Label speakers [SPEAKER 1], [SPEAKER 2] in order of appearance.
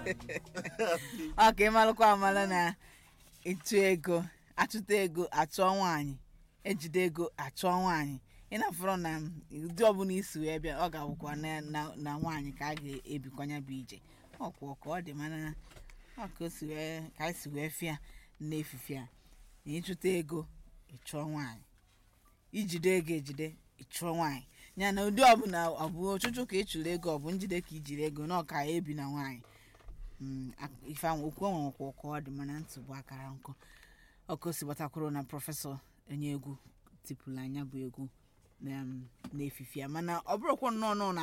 [SPEAKER 1] ọ ka ịmalụkwa amala na ịtụ ego achụta ego achụọ nwaanyị ejide ego achụọ nwaanyị ịnafọrọ na ụdị ọbụla isi wee bịa ọ ga-abụkwa na na- na nwaanyị ka a ga-ebikwanya bụ ije ọkwa ka ọ dị mana ọ ka o si wee ka anyị si wee fịa n'efife a na ịchụta ego ịchụọ nwaanyị ijide ego ejide ịchụọ nwaanyị ya na ụdị ọbụla ọ bụ ọchụchụ ka ịchụrụ ego ọ bụ njide ka ijiri ego na ọka ebi na nwaanyị Mm, ak- ife ahụ okwu ọnwere kwa ụka ọ dị mana ntị bụ akara nkụ ọkụ si gbatakwuru na prọfesọ onye egwu tipụrụ anya bụ egwu na- n'efife ya mana ọ bụrụkwa nnọọ nọọ na